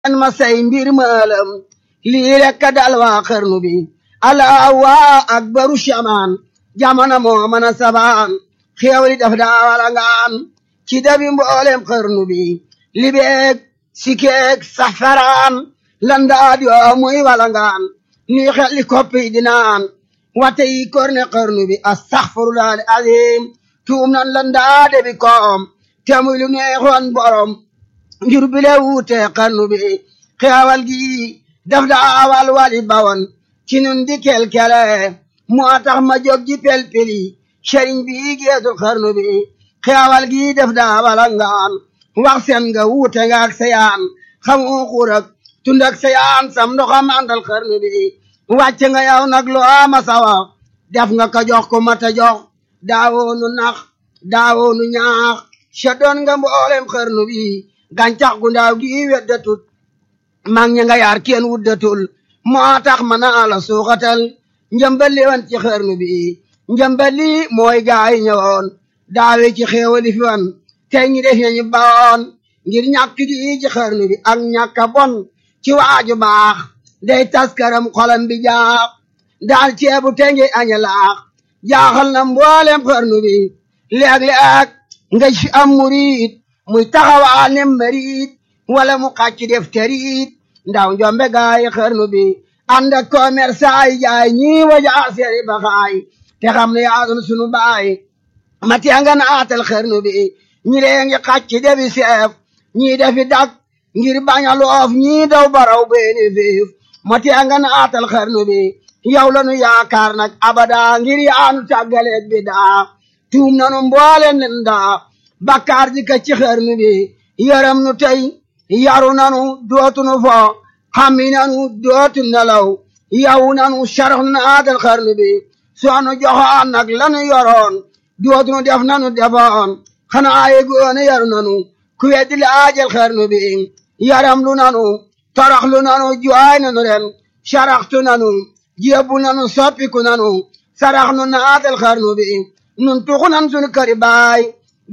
an ma say mbir maalam lii rekk dal waa xarnu bi alaa waa akbaru shamaan jamana moo mën a sabaan xéewali daf daa walangaan ci dabi mboolem xarnu bi libeeg sikeeg safaraan landaa yoo muy walangaan nuy xelli koppi dinaan wate yi korne xarnu bi astaxfirullah azim tuum nan landaa debi koom te muy lu neexoon borom njur bile wuute xarnu bi xeewal gi daf daa wal wali bawon ci nun di kelkele moo tax ma jóg ji pelpeli sëriñ bi geesul xarnu bi xeewal gi daf daa walangaan wax seen nga wuute nga ak sayaan xamu xurak tund ak sayaan sam ndoxam àndal xarnu bi wàcce nga yow nag lu ama sawa def nga ko jox ko mata jox daawoonu nax daawoonu ñaax sa doon nga mboolem xarnu bi gàncax gu ndaaw gi weddatut mag ña nga yaar kenn wuddatul moo tax ma naa la suuxatal njëmbali wan ci xarnu bi njëmbali mooy gaay ñëwoon daawe ci xéewali fi wan tey ñi def ñu bawoon ngir ñàkk gi ci xarnu bi ak ñàkk a bon ci waaju baax day taskaram xolam bi jaax daal ceebu tenge aña laax jaaxal na mboolem xarnu bi léeg-léeg nga ci am murid muy taxawaal ne marid wala mu xàcc def tariit ndaw njombe gaay xarnu bi ànd ak commerçant yi jaay ñii waja seeri baxaay te xam ne yaasun sunu baay ma tenga naatal xarnu bi ñi lee ngi xàcc defi seef ñii defi dak ngir bañ a loof ñii daw baraw beeni fiif ma tenga naatal xarnu bi yow lanu yaakaar nag abada ngir yaanu tàggaleeg bi daa tuum nanu mbooleen nen daa bakkaar ji ka ci xarnu bi yaram nu tey yaru nanu dootunu fo xammi nanu dootu nelaw yaw nanu sarax naatal xarnu bi soonu joxoon nag lanu yoroon dootunu def nanu defoon xanaa ye goone yaru nanu ku weddi laajal xarnu bi yaram lu nanu torox lu nanu jooy nanu ren saraxtu nanu jébbu nanu soppiku nanu sarax nu naatal xarnu bi nun tuxu nan sunu këri baay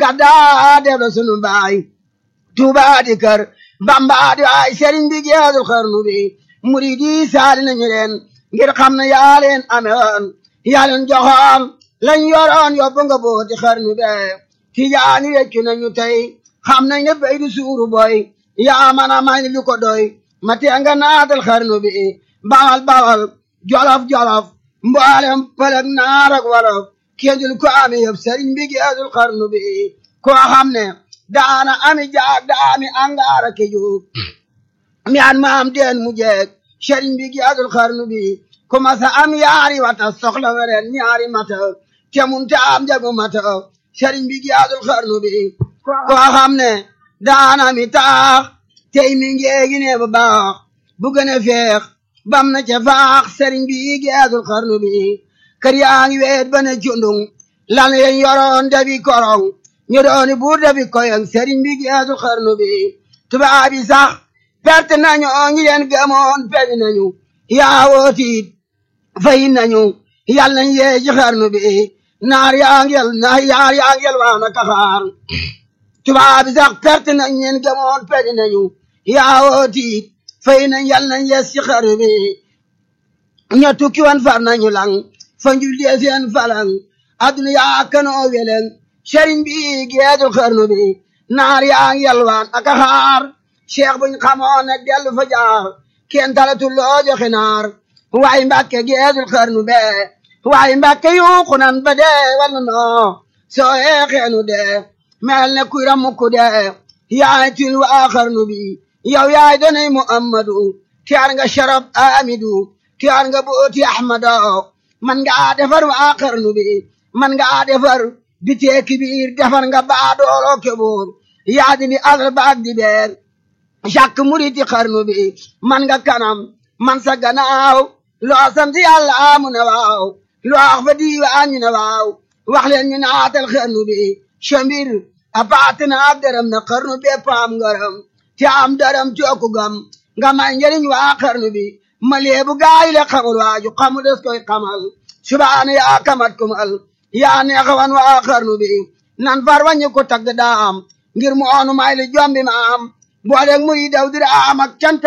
gaddaa def la sunu baay tuubaa di kër bambaa di ay sëriñ bi geesul xarnu bi murid yi saali nañu leen ngir xam ne yaa leen amewoon yaa leen joxoon lañ yoroon yóbbu nga booti xarnu be tijaani weccu nañu tey xam nañ ne bay du suuru boy yaa man a may lu ko doy ma tee nga naatal xarnu bi bawal bawal jolof jolof mboolem pëlëg naar ak wolof kéendul ko ame yëpp sëriñ bi geesul xarnu bi koo xam ne daana ami jaag daami angaara ke juug mi an maam deen mu jeeg sëriñ bi geesul xarnu bi commencé am yaari wata soxla weren ñaari mata te munte am jagu mata sëriñ bi geesul xarnu bi koo xam ne daana mi taax tey mi ngeegi ne ba baax bu gën a feex bam na ca faax sëriñ bi geesul xarnu bi kër yaa ngi weet ba ne cundung lan yen yoroon dabi korong ñu dooni buur dabi koyong sëriñ bi geesul xarnu bi tubaab yi sax perte nañu ñi leen gëmoon peñ nañu yaa wootiit fay nañu yal nañ yee ci xarnu bi naar yaa ngel naar yaar yaa ngel waana kaxaar tubaab yi sax perte nañ leen gëmoon peñ nañu yaa wootiit fay nañ yal nañ yees ci xarnu bi ña tukki wan far nañu lang fa njullee seen falang aduna yaa kanoo weleng sëriñ bi geesul xarnu bi naar yaa ngi yalwaan ak a xaar cheikh buñ xamoon ne dellu fa jaar kenn talatul loo joxe naar waaye mbàkke geesul xarnu be waaye mbàkke yuuxu nan ba dee wala noo soo yeexeenu dee mel ne kuy ramukku dee yaay til waa xarnu bi yow yaay donay muhammadu tiyaar nga sharab amidu tiyaar nga booti ahmado man nga defar waa xarnu bi man nga defar bitee kibiir defar nga baa dooloo keboor yaa di bi asal baag di beer jàkk muriti xarnu bi man nga kanam man sa gannaaw loo sant yàlla amu ne waaw loo wax fa diiwaan ñu ne waaw wax leen ñu naatal xarnu bi chambir a paate na ak dërëm na xarnu bi paam ngaram te am dërëm cooku gam nga may njëriñ waa xarnu bi ma leebu gaay le xamul waaju xamu des koy xamal subaana yaa kamat kumal yaa neexawan waa xarnu bi nan far wañu ko tagg daam ngir mu oonu may li jombi ma am booleeg muy daw dira am ak cant